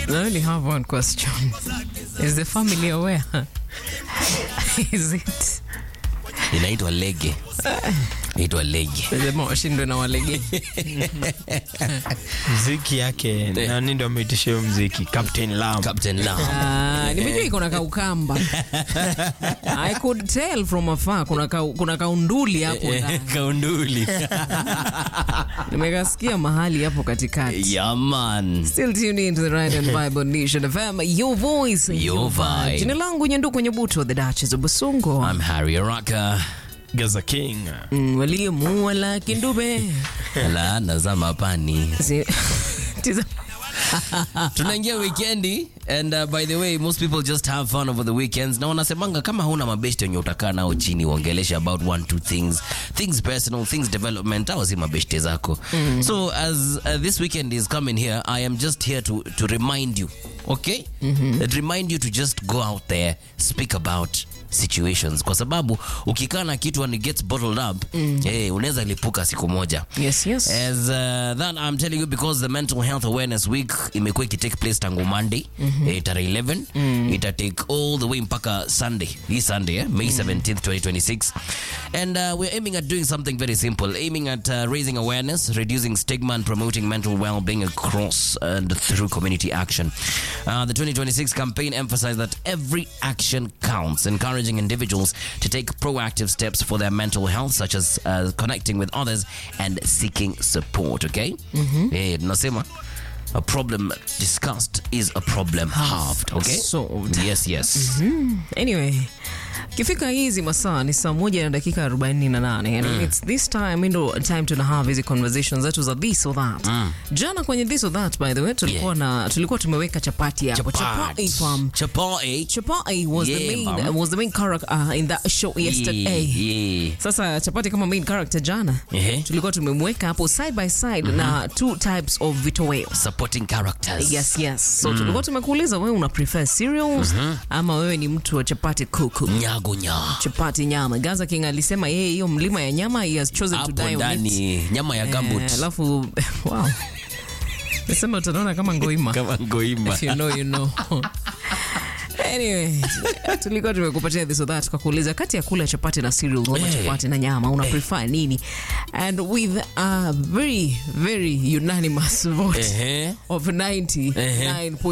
I only have one question. Is the family aware? Is it? inaitwa lege inaitwa lege Sema washindwe na walege. mziki yake nani ndo ameitisha hiyo mziki Captain Lam. captain lam Ah, nimejua iko na kaukamba. I could tell from afar kuna ka, kuna kaunduli hapo ndani. kaunduli Nimekasikia mahali hapo katikati. yaman Still tuned into the Right and Bible Nation FM, your voice, Your vibe. Jina langu Nyanduku Nyabuto, the Duchess of Busungu. I'm Harry Araka Gaza King. Mm, waliomuua laki ndube. laana za mapani Si- Tiza- tunaingia wikendi and uh, by the way most people just have fun over the weekends na wanasemanga kama huna mabeshte wenye utakaa nao chini uongeleshe about one two things things personal things development au si mabeshte zako so as uh, this weekend is coming here i am just here to, to remind you okay That remind you to just go out there speak about situations kwa sababu ukikaa na kitu and it gets bottled up eh, unaweza lipuka siku moja Yes, yes. As uh, that I'm telling you because the mental health awareness week imekuwa ikitake place tangu Monday eh, tarehe 11 ita take all the way mpaka Sunday hii Sunday eh, May 17th 2026 and uh, we're aiming at doing something very simple aiming at uh, raising awareness reducing stigma and promoting mental well-being across and through community action uh, the 2026 campaign emphasized that every action counts encouraging individuals to take proactive steps for their mental health such as uh, connecting with others and seeking support okay eh, tunasema a problem discussed is a problem halved okay solved. yes yes anyway kifika hizi masaa ni saa moja na dakika 48 and it's this time ndo time tuna have hizi conversations zetu za this or that jana kwenye this or that by the way tulikuwa na tulikuwa tumeweka chapati hapo chapati fam Chapati. chapati was the Yeah, main fam. was the main character uh, in that show yesterday Yeah, yeah. sasa chapati kama main character jana Ehe. tulikuwa tumemweka hapo side by side na two types of vitoweo supporting characters yes yes so tulikuwa tumekuuliza wewe una prefer cereals ama wewe ni mtu wa chapati kuku nyago nya chapati nyama gaza king alisema yeye hiyo mlima ya nyama he has chosen to hapo die on it ndani nyama ya gambut Eh, alafu wow nasema utanaona kama ngoima kama ngoima if you know you know Anyway, tulikuwa tumekupatia this or that kwa kuuliza kati ya kula chapati na cereal ama Hey. chapati na nyama una prefer nini and with a very very unanimous vote Ehe. of 99